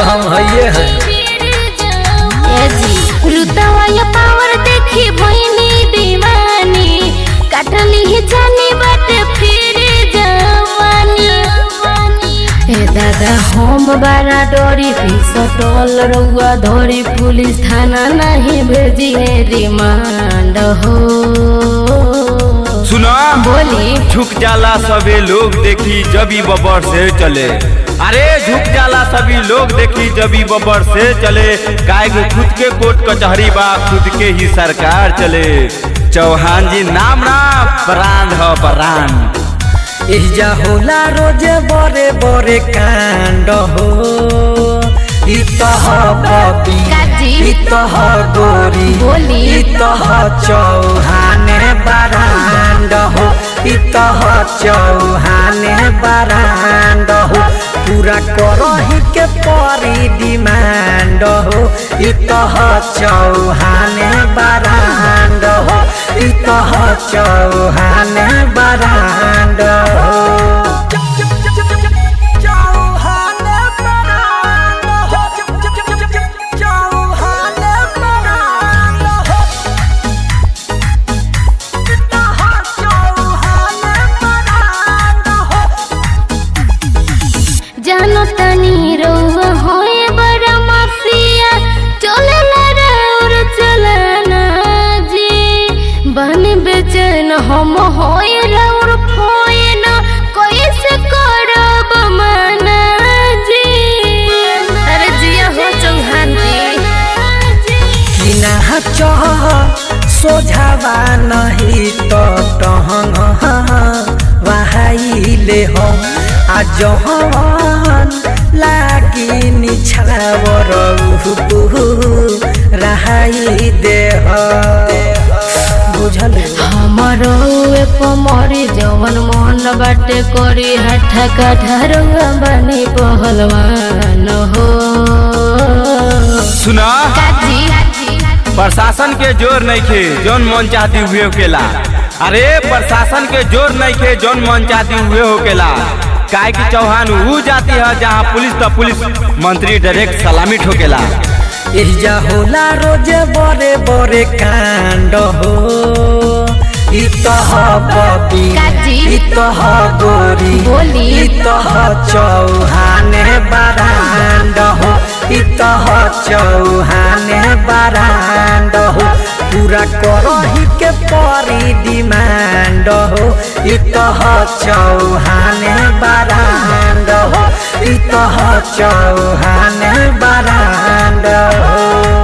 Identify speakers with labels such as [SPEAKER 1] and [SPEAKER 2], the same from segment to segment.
[SPEAKER 1] तो हम हइये हैं
[SPEAKER 2] ए जी रुतवा ये पावर देखी भइनी दीवानी काटली ही जानी बाटे फिर जवानी ए दादा हम बारा डोरी सटल रउआ धोरी पुलिस थाना नहीं भेजी है रिमांड हो
[SPEAKER 3] सुना
[SPEAKER 2] बोली
[SPEAKER 3] झुक जाला सभी लोग देखी जबी बबर से चले अरे झुक जाला सभी लोग देखी जबी बबर से चले काय गो खुद के कोर्ट कचहरी बा खुद के ही सरकार चले चौहान जी नाम ना ब्रांड ह ब्रांड
[SPEAKER 1] एहिजा होला रोजे बड़े बड़े कांड हो इ तह बबी
[SPEAKER 2] काजी।
[SPEAKER 1] इ तह गोरी
[SPEAKER 2] बोली।
[SPEAKER 1] इ तह चौहाने बरांड हो इ तह चौहाने बरांड हो पूरा करही के परी डिमांड हो इ तह चौहाने बरांड हो इ तह चौहाने बरांड हो
[SPEAKER 2] जानो तनी रउआ होए बड़ा माफिया चले ना और चलना जी बन बेचैन हम होए रउर फोए ना कैसे करब मना जी अरे जिया हो चौहान जी
[SPEAKER 1] किना चह सोझावा नहीं तो टहंग वहाइले हम आ जहन लागी निछावर रहाई देह बुझल
[SPEAKER 2] हमरो ए पमरी जवन मन बाटे करी हठा कठरवा बनी पहलवान हो
[SPEAKER 3] सुना
[SPEAKER 2] काजी
[SPEAKER 3] प्रशासन के जोर नहीं खे जौन मन चाहती हुए होकेला अरे प्रशासन के जोर नहीं खे जौन मन चाहती हुए होकेला काय की चौहान वो जाती है जहाँ पुलिस तो पुलिस मंत्री डायरेक्ट सलामी ठोकेला
[SPEAKER 1] एहिजा होला रोजे बड़े बड़े कांड हो इ तह बबी
[SPEAKER 2] काजी।
[SPEAKER 1] इ तह गोरी
[SPEAKER 2] बोली।
[SPEAKER 1] इ तह चौहाने बरांड हो इ तह चौहाने बरांड हो पूरा करही के परी डिमांड हो इ तह चौहाने बरांड हो इ तह चौहाने बरांड हो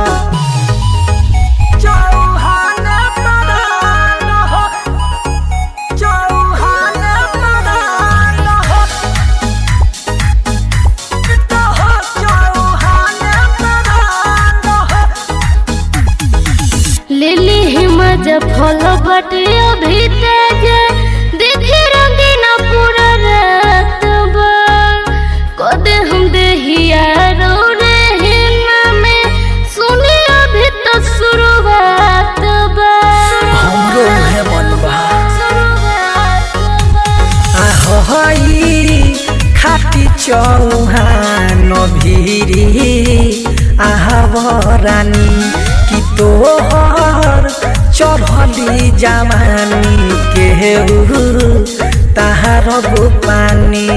[SPEAKER 2] लिली हिमज फल बटे अभी तेज देखी रंगीना पूरा रात बा कदे हम देहिया रो रे हिना में सुनी अभी तो शुरुआत बा
[SPEAKER 1] हमरो उहे मन बा
[SPEAKER 2] शुरुआत बा
[SPEAKER 1] आहई खाटी चौहान भिरी आहवरानी कि तोहर चढ़ली जवानी के ताहार पानी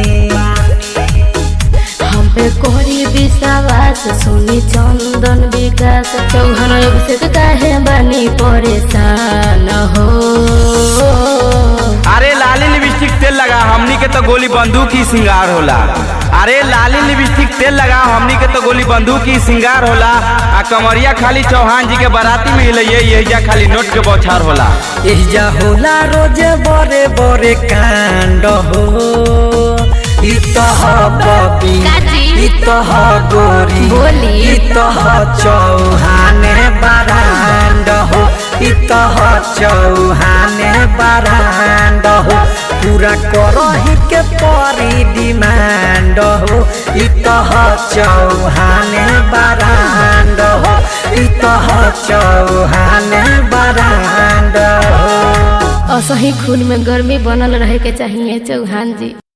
[SPEAKER 2] हम पे कोरी विश्वास सुनी चंदन विकास चौहान अभिषेक काहे बनी परेशान हो
[SPEAKER 3] अरे लाली लिपस्टिक तेल लगा हमनी के तो गोली बंदूक ही सिंगार होला अरे लाली लिपस्टिक तेल लगा हमनी के तो गोली बंदूक ही सिंगार होला आ कमरिया खाली चौहान जी के बाराती में हिले यही खाली नोट के बौछार होला
[SPEAKER 1] एहिजा होला रोजे बड़े बड़े कांड हो इ तह बबी
[SPEAKER 2] काजी।
[SPEAKER 1] इ तह गोरी
[SPEAKER 2] बोली।
[SPEAKER 1] इ तह चौहाने बरांड हो इ तह चौहाने बरांड हो पूरा करही के परी डिमांड हो इ तह चौहाने बरांड हो इ तह चौहाने बरांड हो
[SPEAKER 2] असही खून में गर्मी बनल रहे के चाहिए चौहान जी